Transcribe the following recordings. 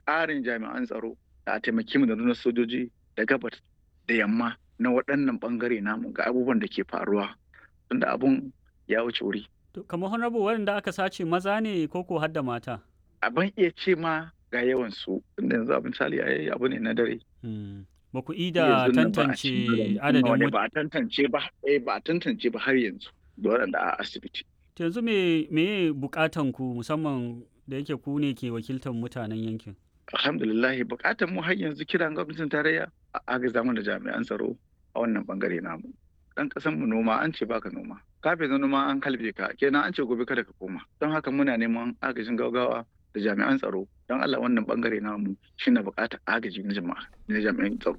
ƙarin jami'an tsaro da a taimaki mu da nuna sojoji da gabas da yamma na waɗannan ɓangare namu ga abubuwan da ke faruwa tunda abun ya wuce wuri. kamar honorable waɗanda aka sace maza ne ko ko har da mata Abin iya ce ma ga yawan su tunda yanzu abin misali ai abu ne na dare. ba ku ida tantance adadin ba a tantance ba eh ba a tantance ba har yanzu da waɗanda a asibiti. yanzu me me bukatan ku musamman da yake ku ne ke wakiltar mutanen yankin alhamdulillah bukatan mu har yanzu kiran gwamnatin tarayya a agaza mana da jami'an tsaro a wannan bangare namu dan kasan mu noma an ce baka noma kafin na noma an kalbe ka kenan an ce gobe kada ka koma don haka muna neman agajin gaugawa da jami'an tsaro don Allah wannan bangare namu shine bukatar agaji na jama'a na jami'an tsaro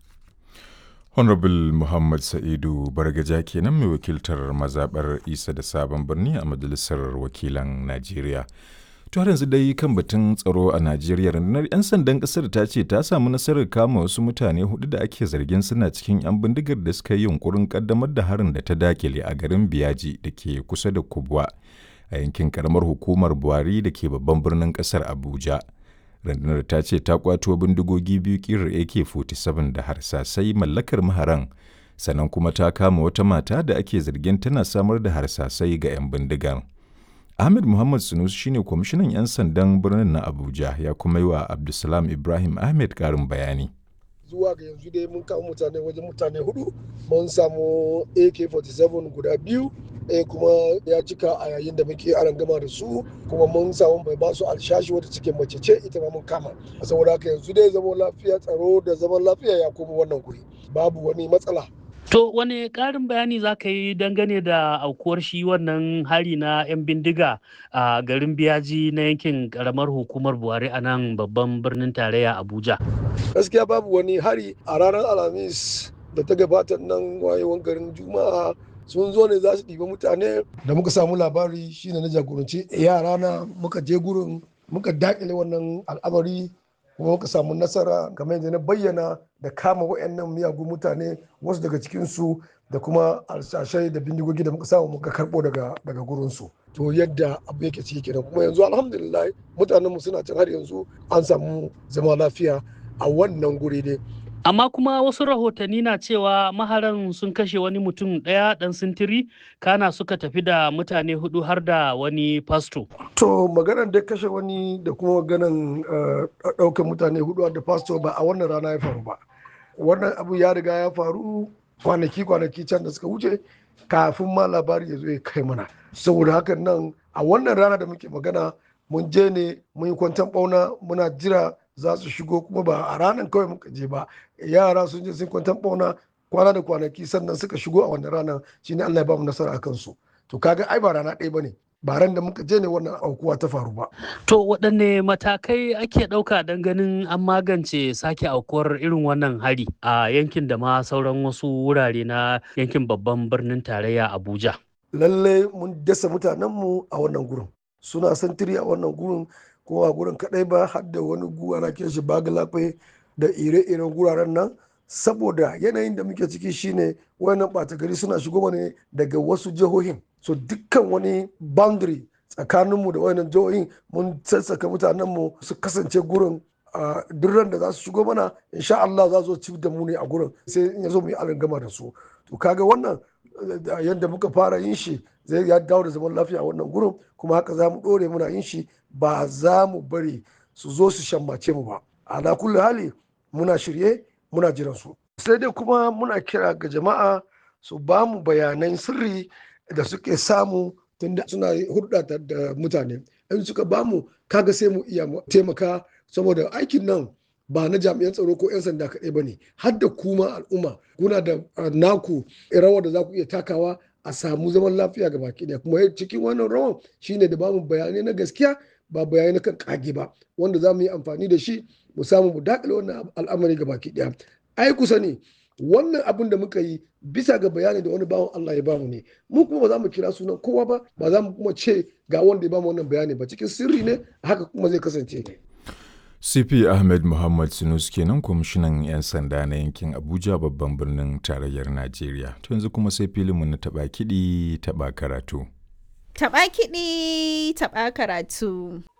Honorable Muhammad Sa'idu Bargaja kenan mai wakiltar mazaɓar Isa da Sabon Birni a Majalisar Wakilan Najeriya. To har yanzu dai kan batun tsaro a Najeriya rundunar 'yan sandan ƙasar ta ce ta samu nasarar kama wasu mutane hudu da ake zargin suna cikin 'yan bindigar da suka yi yunkurin ƙaddamar da harin da ta dakile a garin Biyaji da ke kusa da Kubwa a yankin karamar hukumar Buhari da ke babban birnin ƙasar Abuja. rundunar ta ce ta kwato bindigogi biyu kirar ak-47 da harsasai mallakar maharan sannan kuma ta kama wata mata da ake zargin tana samar da harsasai ga 'yan bindigar ahmed muhammad sunus shine kwamishinan 'yan sandan birnin na abuja ya kuma yi wa abdulsalam ibrahim ahmed karin bayani zuwa ga yanzu dai mun kama mutane wajen mutane hudu mun samu ak-47 guda biyu ɗaya kuma ya cika a yayin da muke aran gama da su kuma mun samu bai ba su alshashi wata cikin mace ce ita ma mun kama saboda haka yanzu dai zaman lafiya tsaro da zaman lafiya ya koma wannan guri babu wani matsala To wane ƙarin bayani za ka yi dangane da aukuwar shi wannan hari na 'yan bindiga a garin biyaji na yankin ƙaramar hukumar Buhari a nan babban birnin tarayya Abuja? Gaskiya babu wani hari a ranar Alhamis da ta gabata nan wayewan garin Juma'a sun zo ne za su ɗiba mutane da muka samu labari shine na jagoranci yara na muka je gurin muka daƙile wannan al'amari kuma muka samu nasara kamar yadda na bayyana da kama wayannan miyagun mutane wasu daga cikinsu da kuma alsashai da bindigogi da muka samu muka karɓo daga daga gurinsu to yadda abu yake ciki kenan kuma yanzu alhamdulillah mutanenmu suna can har yanzu an samu zama lafiya a wannan guri ne amma kuma wasu rahotanni na cewa maharan sun kashe wani mutum ɗaya ɗan sintiri kana suka tafi da mutane hudu har da wani fasto to maganar da kashe wani da kuma maganar ɗaukar mutane hudu da fasto ba a wannan rana ya faru ba wannan abu ya riga ya faru kwanaki kwanaki can da suka wuce kafin ma labari ya zo ya kai mana saboda hakan nan a wannan rana da muke magana mun je ne mun yi kwantan bauna muna jira za su shigo kuma ba a ranar kawai muka je ba yara sun je sun kwantan bauna kwana da kwanaki sannan suka shigo a wannan ranar shine Allah ya ba mu nasara a kansu to kaga ai ba rana ɗaya bane ba ran da muka je ne wannan aukuwa ta faru ba to waɗanne matakai ake ɗauka don ganin an magance sake aukuwar irin wannan hari a yankin da ma sauran wasu wurare na yankin babban birnin tarayya Abuja lalle mun dasa mutanenmu a wannan gurin suna santiri a wannan gurin ko a gurin kadai ba har da wani guwa na shi bagalafe da ire-iren guraren nan saboda yanayin da muke ciki shine wayannan ɓata gari suna shigo ne daga wasu jihohin so dukkan wani boundary tsakaninmu da wayannan jihohin mun sassaka mutanenmu su kasance gurin a duk da za su shigo mana insha Allah za su ci da mu ne a gurin sai in yazo mu yi gama da su to kaga wannan yadda muka fara yin shi zai ya dawo da zaman lafiya a wannan gurin kuma haka za mu ɗore muna yin shi ba za mu bari su zo su shammace mu ba ala kulli hali muna shirye muna jiran su sai dai kuma muna kira ga jama'a su ba mu bayanan sirri da suke samu tunda suna hulɗa da mutane in suka ba mu kaga sai mu iya taimaka saboda aikin nan ba na jami'an tsaro ko 'yan sanda kaɗai ba ne har da kuma al'umma kuna da naku rawar da za ku iya takawa a samu zaman lafiya ga baki ɗaya kuma cikin wannan rawan shine da bamu bayanai na gaskiya ba bayanai na kan kage ba wanda za mu yi amfani da shi mu samu mu daƙile wannan al'amari ga baki ɗaya ai kusa ne wannan abin da muka yi bisa ga bayani da wani bawan Allah ya bamu ne mu kuma ba za mu kira sunan kowa ba ba za mu kuma ce ga wanda ya bamu wannan bayani ba cikin sirri ne haka kuma zai kasance CP Ahmed Muhammad Sinus kenan kwamishinan 'yan sanda na yankin Abuja babban birnin tarayyar Najeriya. To yanzu kuma sai filinmu na taɓa kiɗi taɓa karatu. Taɓa kiɗi taɓa karatu.